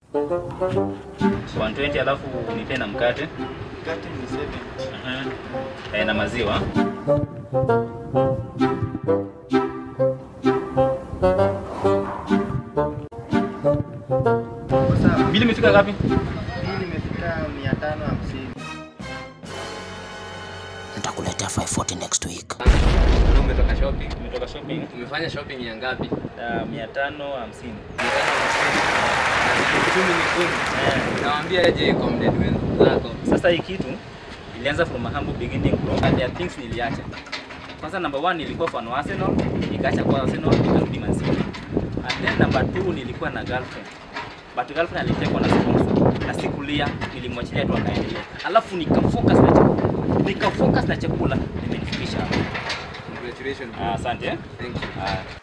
120 alafu nipe na mkate Mkate ni 70. Aha. Eh, na maziwa Kwa sawa. bili imefika ngapi Hii nimefika 550. nitakuletea 540 next week Leo umetoka shopping. umetoka shopping Umefanya shopping ya ngapi? uh, mia tano hamsini Uchumi ni kumi. Eh, Nawaambia aje kwa mdeni wenzako. sasa hii kitu ilianza from a humble beginning bro and there are things niliacha kwanza number one nilikuwa fan wa Arsenal nikaacha kwa Arsenal nikarudi Man City and then number two nilikuwa na girlfriend but girlfriend alitekwa na sponsor na sikulia nilimwachilia tu akaendelea alafu nikafocus na chakula nikafocus na chakula nimenifikisha hapa Congratulations. Ah, asante eh? Thank you. Ah,